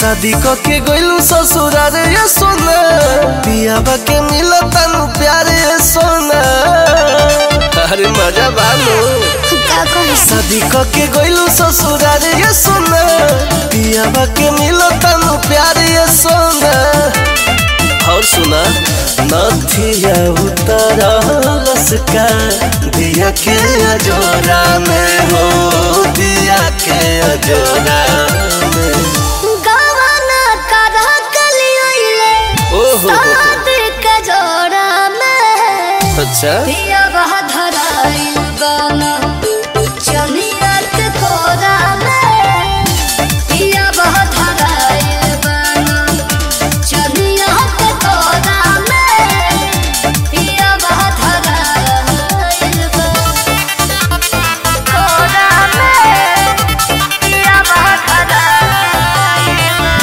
शादी क के गइलू ससुरार ये सोना पियाबा के मिला तनु प्यार ये सोना अरे मजा बालो का कही शादी क के गइलू ससुरार ये सोना पियाबा के मिला तनु प्यार ये सोना और सुना नथिया उतारा लसका दिया के अजोरा में हो दिया के अजोरा में गवाना करा कलियोले ओहो शादी के जोड़ा में अच्छा पिया बहा धराइल गाना चलिया के कोरा में पिया बहा धराइल गाना चलिया के कोरा में पिया बहा धराइल गाना कोरा में पिया बहा धराइल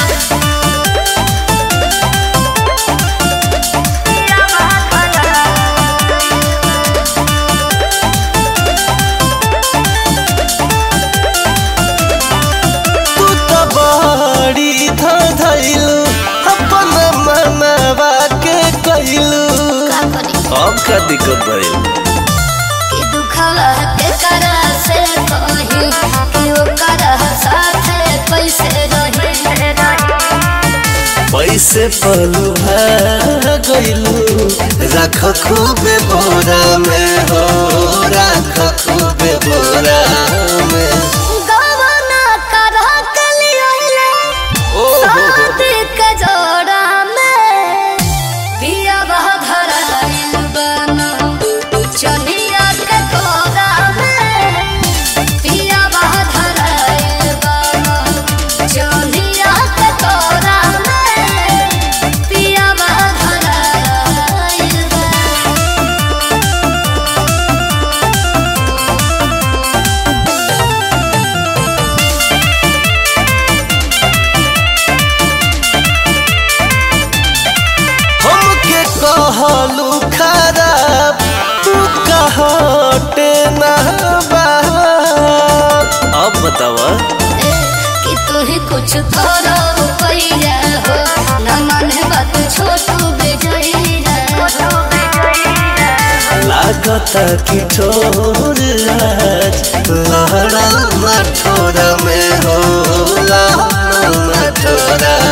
पिया बहा धराइल तू तो बड़ी धैलू अपन मनवा के कैलू का करी अब का दिक्कत भइल कि दुखवा के करा से कही कि ओकर साथे कैसे रही पैसे पलू गइलू रख खूबे बोरा में हो रख खूबे बोरा में गवाना करा कलियोले ओहो शादी के जोड़ा में पिया बह धराइल बना चलिया के कोरा में पिया बह धराइल बना चलिया के कोरा में पिया बह धराइल बना हमके कहलू खराब तू कहटे ना अब बतावा कि तू ही कुछ करो पैया हो न माने बात छोटू बेजइया लागता कि ठोर आज लहरा मठोरा में हो लहरा मठोरा